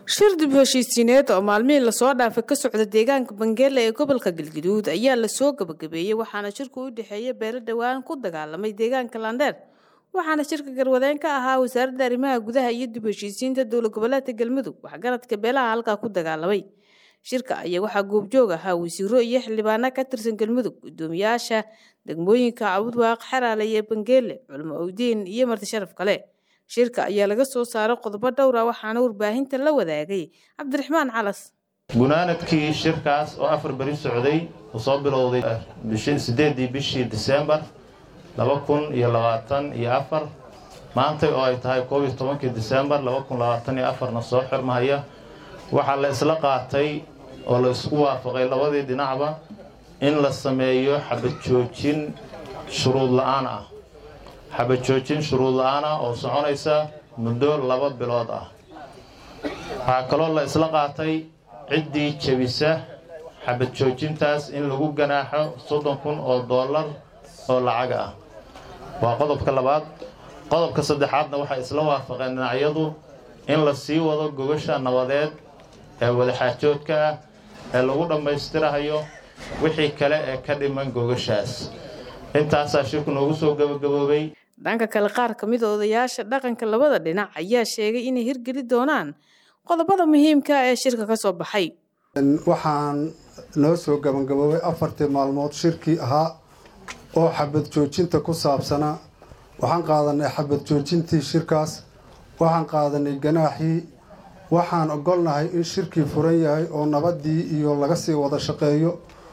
shir dib heshiisiineed oo maalmihii lasoo dhaafay ka socda deegaanka bangeele ee gobolka galgaduud ayaa lasoo gabagabeeyey waxaana shirku u dhexeeya beelo dhowaan ku dagaalamay deegaanka landheer waxaana shirka garwadeen ka ahaa wasaaradda arrimaha gudaha iyo dib heshiisiinta dowlad goboleedka galmudug waxgaradka beelaha halkaa ku dagaalamay shirka ayaa waxaa goobjoog ahaa wasiiro iyo xildhibaano ka tirsan galmudug gudoomiyaasha degmooyinka cabudwaaq xeraale iyo bangeele culmo owdiin iyo marti sharaf kale shirka ayaa laga soo saaray qodobo dhowra waxaana warbaahinta la wadaagay cabdiraxmaan calas gunaanadkii shirkaas oo afar beri socday uu soo bilowday sideedii bishii disembar laba kun iyo labaatan iyo afar maantay oo ay tahay koob iyo tobankii disembar laba kun labaatan iyo afarna soo xirmahaya waxaa la isla qaatay oo la isku waafaqay labadii dhinacba in la sameeyo xabad joojin shuruud la-aan ah xabad joojin shuruud la-aan ah oo soconaysa muddo laba bilood ah waxaa kaloo la isla qaatay ciddii jebisa xabad joojintaas in lagu ganaaxo soddon kun oo dollar oo lacag ah waa qodobka labaad qodobka saddexaadna waxay isla waafaqeen dhinacyadu in la sii wado gogasha nabadeed ee wadaxaajoodka ah ee lagu dhammaystirahayo wixii kale ee ka dhiman gogashaas intaasaa shirku noogu soo gabagaboobay dhanka kale qaar ka mid a odayaasha dhaqanka labada dhinac ayaa sheegay inay hirgeli doonaan qodobada muhiimka ee shirka ka soo baxay waxaan noo soo gabagaboobay afartii maalmood shirkii ahaa oo xabad joojinta ku saabsanaa waxaan qaadanay xabad joojintii shirkaas waxaan qaadanay ganaaxii waxaan ogolnahay in shirkii furan yahay oo nabadii iyo laga sii wada shaqeeyo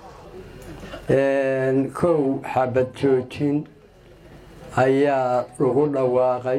kow xabad joojin ayaa lagu dhawaaqay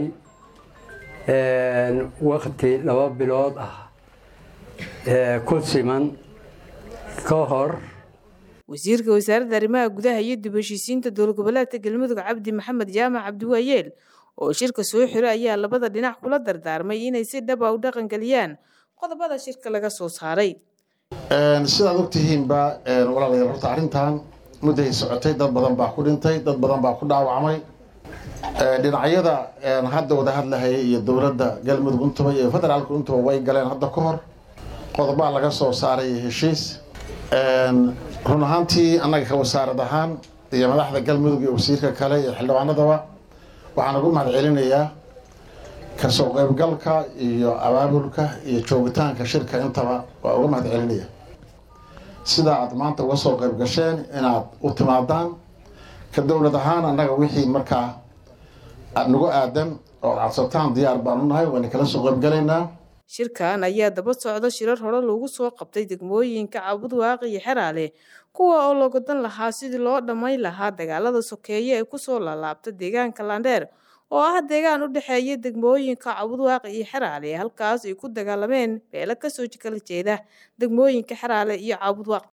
wakti laba bilood ah ku siman ka hor wasiirka wasaaradda arrimaha gudaha iyo dib heshiisiinta dowlad goboleedka galmudug cabdi maxamed jaamac cabdiwaayeel oo shirka soo xiro ayaa labada dhinac kula dardaarmay inay si dhaba u dhaqangeliyaan qodobada shirka laga soo saaray sidaad ogtihiinba walaalayaal horta arrintan mudday socotay dad badan baa ku dhintay dad badan baa ku dhaawacmay dhinacyada hadda wada hadlahaya iyo dowladda galmudug untuba iyo federaalka untuba way galeen hadda ka hor qodobaa laga soo saaray heshiis run ahaantii annaga ka wasaarad ahaan iyo madaxda galmudug iyo wasiirka kale iyo xildhibaanadaba waxaan ugu mahad celinayaa kasoo qaybgalka iyo abaabulka iyo joogitaanka shirka intaba waa uga mahad celinaya sidaa aad maanta uga soo qayb gasheen inaad u timaadaan ka dowlad ahaan annaga wixii markaa nagu aadan oo ad cadsataan diyaar baan u nahay waana kala soo qaybgalaynaa shirkan ayaa daba socda shirar hore loogu soo qabtay degmooyinka cabudwaaq iyo xeraale kuwa oo loogadan lahaa sidii loo dhammayn lahaa dagaalada sokeeye ee kusoo laalaabta deegaanka landheer oo ah deegaan u dhexeeya degmooyinka cabudwaaq iyo xeraale halkaas ay ku dagaalameen beelo kasoo kala jeeda degmooyinka xeraale iyo cabudwaaq